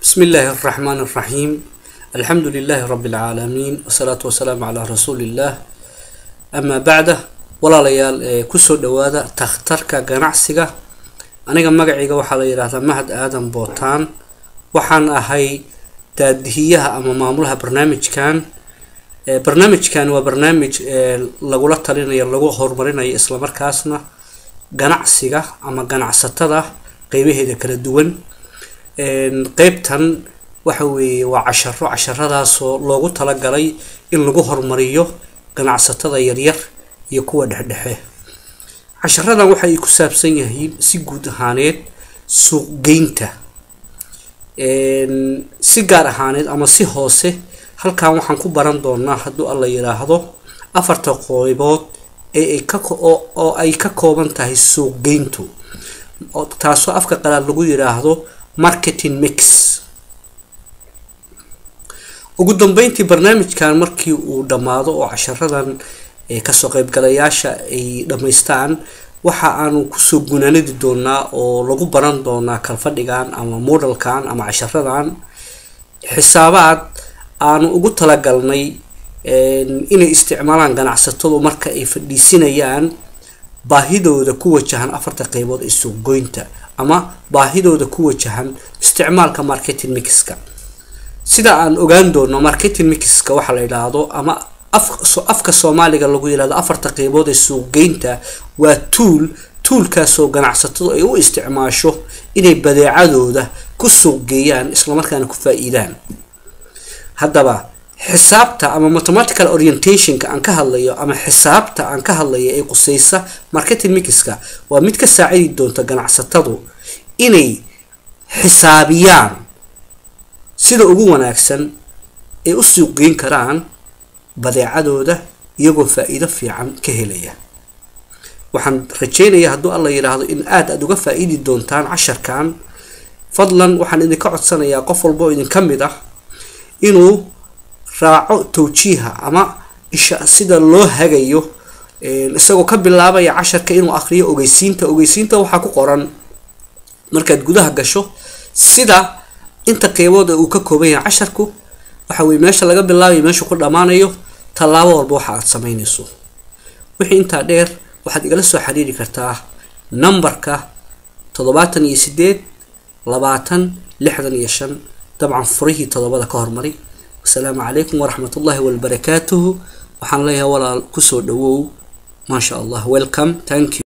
بسم الله الرحمن الرحيم الحمد لله رب العالمين والصلاة والسلام على رسول الله أما بعد walaalayaal ee kusoo dhawaada takhtarka ganacsiga aniga magacayga waxaa la yidhaahdaa mahad aadan bootaan waxaan ahay daadihiyaha ama maamulaha barnaamijkan barnaamijkan waa barnaamij lagula talinayo lagu horumarinayo islamarkaasna ganacsiga ama ganacsatada qeybaheeda kala duwan qeybtan waxa weeye waa casharo casharadaasoo loogu talagalay in lagu horumariyo ganacsatada yaryar iyo kuwa dhexdhexe casharadan waxa ay ku saabsan yihiin si guud ahaaneed suuqgeynta si gaar ahaaneed ama si hoose halkan waxaan ku baran doonaa hadduu alla yidhaahdo afarta qeybood ee ay ka oo ay ka kooban tahay suuqgeyntu taasoo afka qalaad lagu yidhaahdo marketing mix ugu dambeyntii barnaamijkan markii uu dhammaado oo casharadan kasoo qeybgalayaasha ay dhammaystaan waxa aanu kusoo gunaanadi doonaa oo lagu baran doonaa kalfadhigan ama modelkan ama casharadan xisaabaad aanu ugu talagalnay inay isticmaalaan ganacsatadu marka ay fadhiisinayaan baahidooda ku wajahan afarta qeybood ee suuqgoynta ama baahidooda ku wajahan isticmaalka marketing mixka sida aan ogaan doono marketing mixka waxaa la yidhaahdo ama afka soomaaliga lagu yidhahdo afarta qeybood ee suuqgeynta waa tuul tuulkaasoo ganacsatadu ay u isticmaasho inay badeecadooda ku suuqgeeyaan islamarkaana ku faa-iidaan haddaba xisaabta ama mathematical orientationka aan ka hadlayo ama xisaabta aan ka hadlayo ee quseysa marketing mixka waa mid ka saacidi doonta ganacsatadu inay xisaabiyaan sida ugu wanaagsan ay u suuqgeyn karaan badeecadooda iyagoo faa-iido fiican ka helaya waxaan rajeynayaa hadduu alla yidhaahdo in aada aada uga faa-iidi doontaan casharkan fadlan waxaan idinka codsanayaa qof walba oo idinka mid ah inuu raaco tawjiiha ama isha sida loo hagayo isagoo ka bilaabaya casharka inuu akriyo ogeysiinta ogeysiinta waxaa ku qoran markaad gudaha gasho sida inta qeybood ee uu ka kooban yahay casharku waxa weye meesha laga bilaabayo meeshu ku dhammaanayo tallaabo walba waxa aad sameynayso wixii intaa dheer waxaad igala soo xiriiri kartaa numberka toddobaatan iyo sideed labaatan lixdan iyo shan dabcan furihii toddobada ka hormari wasalaamu calaykum waraxmat ullahi wabarakaatuhu waxaan leeyahay walaal kusoo dhawow maasha allah welcome thank you